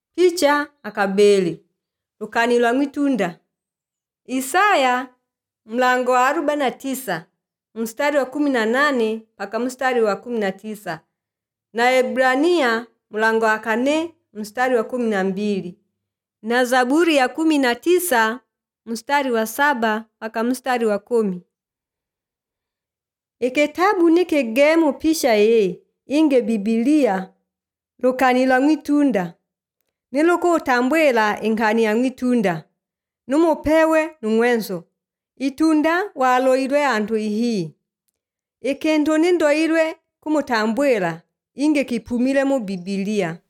Picha akabeli lukani lwa mwitunda Isaya mlango wa arobaini na tisa mstari wa kumi na nane mpaka mstari wa kumi na tisa na Ebrania mlango wa kane mstari wa kumi na mbili na Zaburi ya kumi na tisa mstari wa saba mpaka mstari wa kumi Ikitabu nikigemu pisha ye inge Bibilia lukani lwa mwitunda nilukutambwila inkhani ya mwitunda numupewe nung'wenso itunda waloilwe anthu ihii ikintu nindoilwe kumutambwila inge kiphumile mu Bibilia